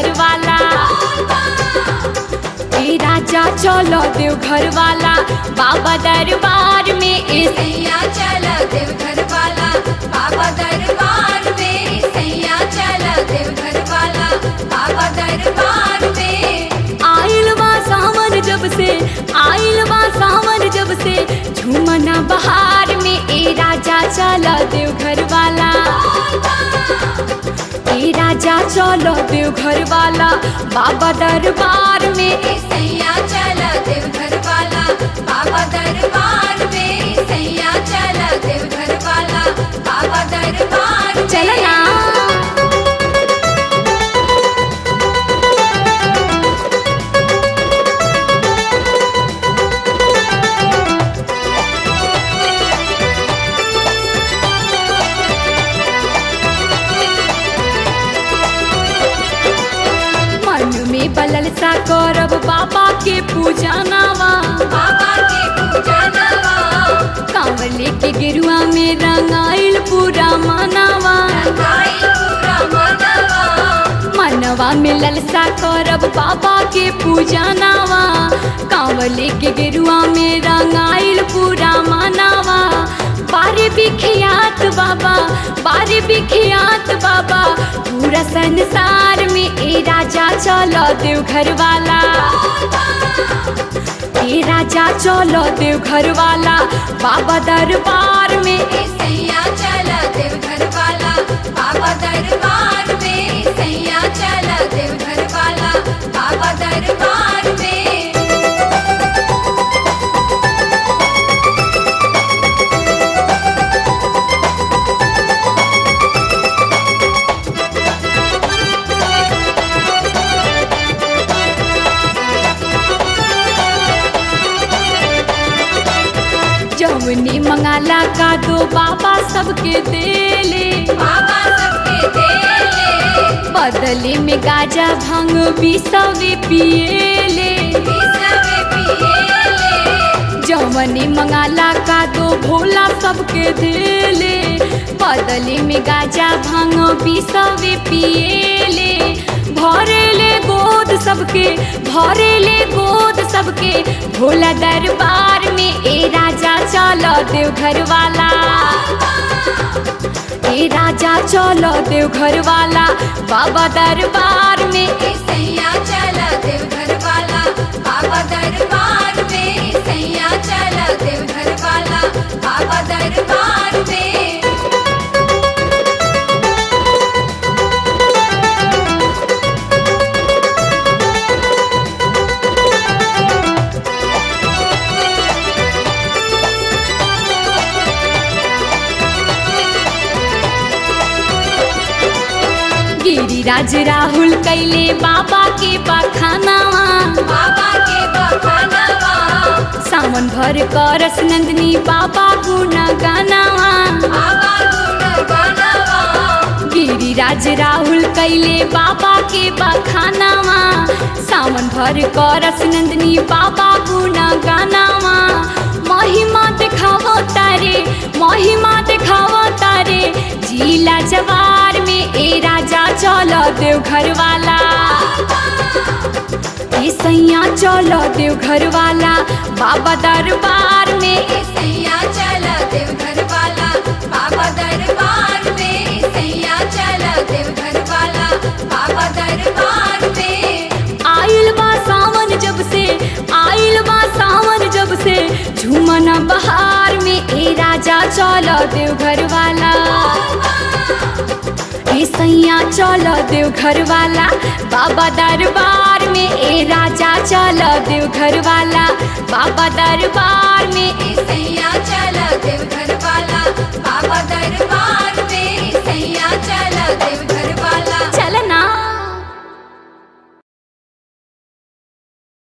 घर वाला ए राजा चलो देव घर वाला बाबा दरबार में ए सैया चला देवघर वाला बाबा दरबार में सैया चला देवघर वाला बाबा दरबार में आइल बा सावन जब से आइल बा सावन जब से झूमना बहार में ए राजा चलो देव घर वाला ए राजा चलो देव घर वाला बाबा दरबार में ए सैया चला देवघर वाला बाबा दरबार में सैया चला देवघर वाला बाबा दरबार में चलना मन में बलल सा करब बाबा के पूजा नावा बाबा के पूजा नवा कांवर लेके गिरुआ में रंगाइल पूरा मनावा गाई पूरा मनवा मनवा में ललसा करब बाबा के पूजा नावा कांवर लेके गिरुआ में रंगाइल पूरा मनावा बारे बिखियात बाबा बारे बिखियात बाबा पूरा संसार में ए राजा चलो देव घर वाला ए राजा चलो देव घर वाला बाबा दरबार में ए सैया चला देवघर वाला बाबा दरबार में सैया चला देवघर वाला बाबा दरबार में जवनी मंगाला का दो बाबा सबके देले बाबा सबके देले बदले में गाजा भांग बिसवे पिएले बिसवे पिएले जवनी मंगाला का दो भोला सबके देले बदले में गाजा भांग बिसवे पिएले भरेले गोद सबके भरेले गोद सबके भोला दरबार में ए राजा चलो देव घर वाला ए राजा चलो देव घर वाला बाबा दरबार में ए सैया चला देवघर वाला बाबा दरबार में सैया चला देवघर वाला बाबा दरबार में गिरिराज राहुल कैले बाबा के बखानावा बाबा के बखानवा सावन भर करस नंदनी बाबा गुण गानावा बाबा गुण गानवा गिरिराज राहुल कैले बाबा के बखानावा सावन भर करस नंदनी बाबा गुण गानावा महिमा देखावो तारे महिमा देखावो तारे जिला जवार में ए राजा चलो देव घर वाला ए सैया चलो देव घर वाला बाबा दरबार में ए सैया चला देवघर वाला बाबा दरबार में सैया चला देवघर वाला बाबा दरबार में आइल बा सावन जब से आइल बा सावन जब से झूमना बहार में ए राजा चलो देव घर वाला ए सैया चलो देव घर वाला बाबा दरबार में ए राजा चलो देव घर वाला बाबा दरबार में ए सैया चला देवघर